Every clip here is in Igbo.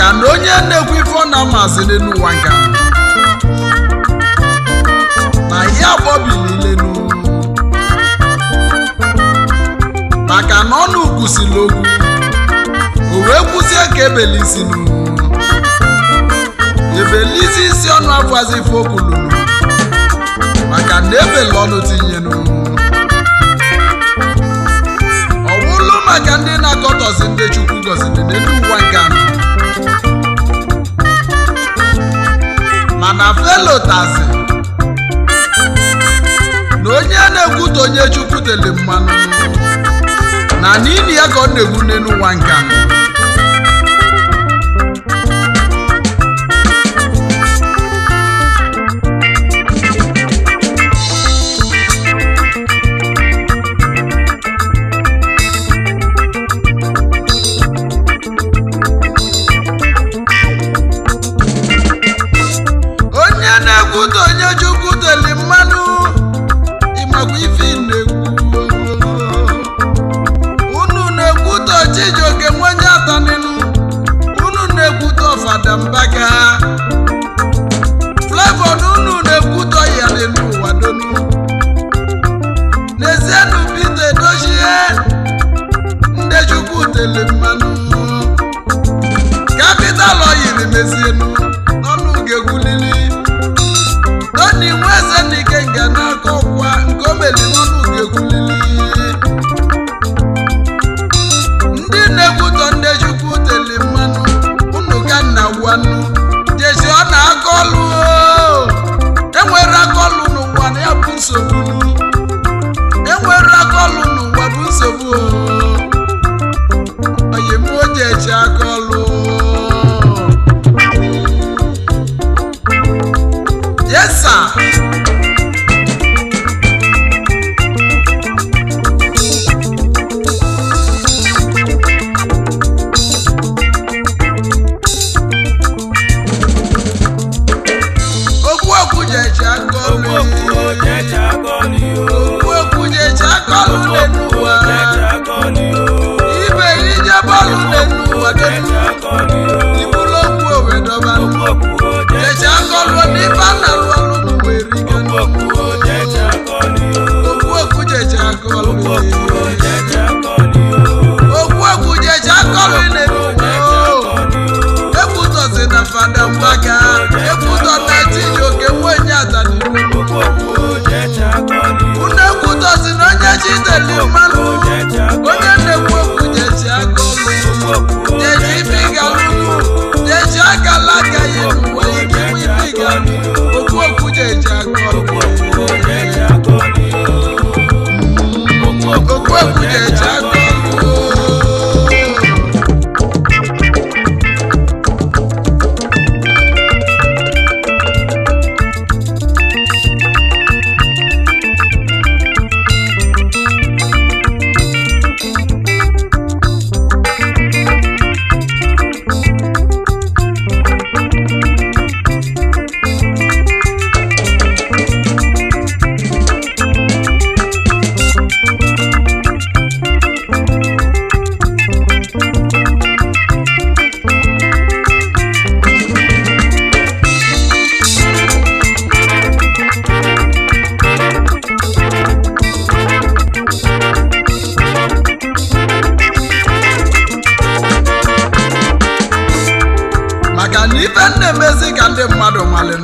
maka na onye na-ekwu ife ọ na-amasị n'ụwa nka na ya gbọbililenu maka na ọnụ kwusịrị okwu o wee kwụsie ka ebelisinu ebelisi isi ọnụ afọzi ife okwulunu maka na ebele ọnụ tinyenu ọ bụrụ maka ndị na-akọtọzi ndị chukwu gọziri n'elu ụwa nke anọ mana felotazi na onye na-ekwute onye chukwu tele mmanụ na n'ili ya ka ọ na-egwu n'elu ụwa nke anọ onye na-ekwute onye chukwu teli mmanụ ịmakwa ife ị na-ekwu unu na-ekwute chijioke nwenye ataninu unu na-ekwute ọfada mbaga flavor na unu na-ekwute ọyali n'ụwa donu n'ezienụ Peter edochie ndị chukwu teli mmanụ kapital oyiri mezienu n'ọnụ ga-egwulili toni nweze n'ike nga n'aka ọkwa nke o meli n'ọnụ ga-egwulili ndị na-ekwutọ ndị chukwu teli mmanụ unu ka nna gwanụ jesi ọ na-aka ọlụ o. enwere aka ọlụ n'ụwa na ya bụ nsogbu enwere aka ọlụ n'ụwa bụ nsogbu o. oyimuji echi aka ọlụ yes sir okwu okwu ji echi aka ọlụ okwu okwu ji echi aka ọlụ n'elu ụwa ibe ije bọọlụ n'elu ụwa n'elu ibulu okwu owedọba jechi aka ọlụ n'ife a na-alụ ọlụ n'ụwa erike okwu okwu jechi aka ọlụ okwu okwu jechi aka ọlụ n'elu ụwa ekwutọzi na fada mgbaka ekwutọ na chijioke nwenye ataniru unu ekwutọzi na onye chiteli mmanụ onye na-ekwu okwu jechi aka ọlụ jechi ife ịgalụ jechi akala aka ya n'ụwa ike ife ịgalụ okwu okwu jechi aka ọlụ okwu okwu jechi aka ọlụ maka na ife m na-emezi ka ndị mmadụ malịnụ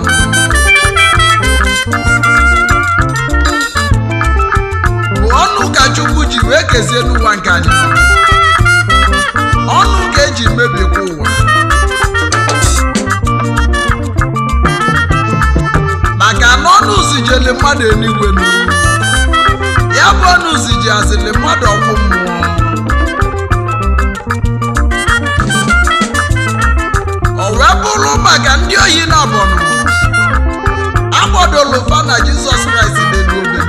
bụ ọnụ ka chukwu ji wee kezie n'ụwa nke anyị nọ. ọnụ ka eji mebikwa ụwa maka na ọnụ zijeli mmadụ eluigwe nu ya bụ ọnụ ziji azili mmadụ ọkwụ mmụọ o wee bụrụ maka ndị ohi na abọnụ agbadolu fa na jizọs kraịst n'elu obe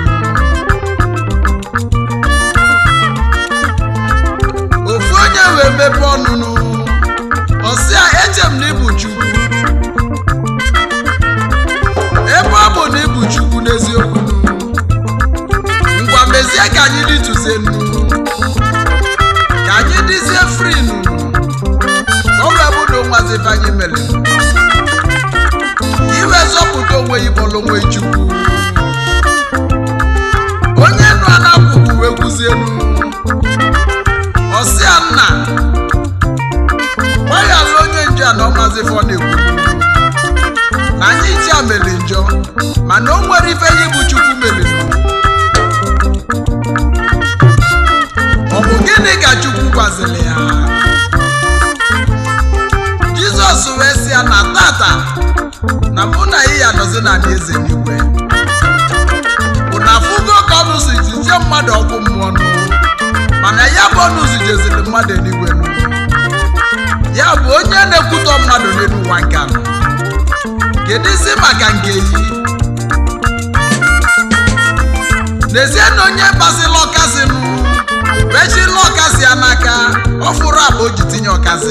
ofu onye wee mepe ọnụnụ ọsịa eche m na ịbụ chukwu ebe ọ bụ na ịbụ chukwu n'eziokwu ngwa mezie ka anyị dịtụzie nnu ka anyị dịzie fri nụ ka ọ wee bụ na onwazi onwe ya ịkpọrọ onwe ya chukwu onye nụ anakwụkwụ wee kwuzie enu ọsịa nna gbaghara onye nje a na ọmazi fọ na-ekwu na anyị ji a mere njọ mana o nwere ife ya bụ chukwu mere ọ bụ gịnị ka chukwu gwaziri ya jizọs wee sị ya na tata na mụ na ị ya nọzi na eze n'igwe ụna afụgo ka ọnụ si jije mmadụ ọkụ mmụọ nụ mana ya bụ ọnụ zijeziri mmadụ eluigwe nụ ya bụ onye na-ekwutọ mmadụ n'elu ụwa nke anọ kedu isi maka nke yi n'ezie na onye gbasila ọkasị nụ wechila ọkasị ya n'aka ọ fụrụ akpa o ji tinye ọkasị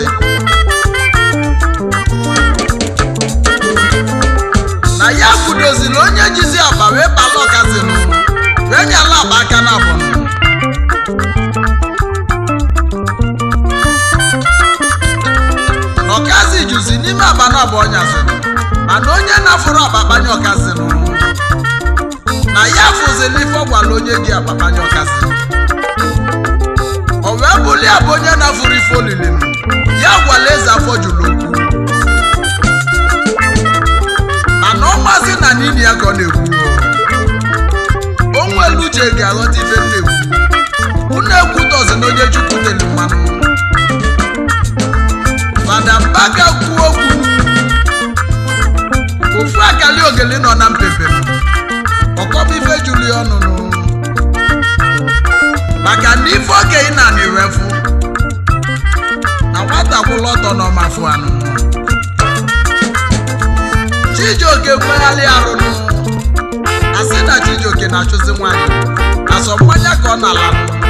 na ya kwudoziri onye jizi akpa wee bala ọkasị nụ wee nyala akpa aka na abụọ ọkazi juzi n'ime akpa na abụọ nyaziri mana onye na-afụrụ akpa kpanye ọkazi nụ na ya fụzili ife ọ gwara onye ji akpa kpanye ọkazi o wee bụli abụ onye na-afụrụ ife olili nụ ya gwara eze afọ juru okwu mana ọ mazi na n'ili ya ka ọ na-ekwu o nwere uche ga-aghọta ife m na-ekwu unu ekwutọzi na onye chukwu teli mmanụ fada mbaka kwuo okwu ofu akali ogeli nọ na mpempe ọkọba ife juru ya ọnụnụ maka na ife okenye na na-ewefu na nwata kwụla ọtọ n'ọmafụ anụ chijioke kwegharị arụnụ asị na chijioke na-achụzi nwaanyị asọ mmanya ka ọ na-ala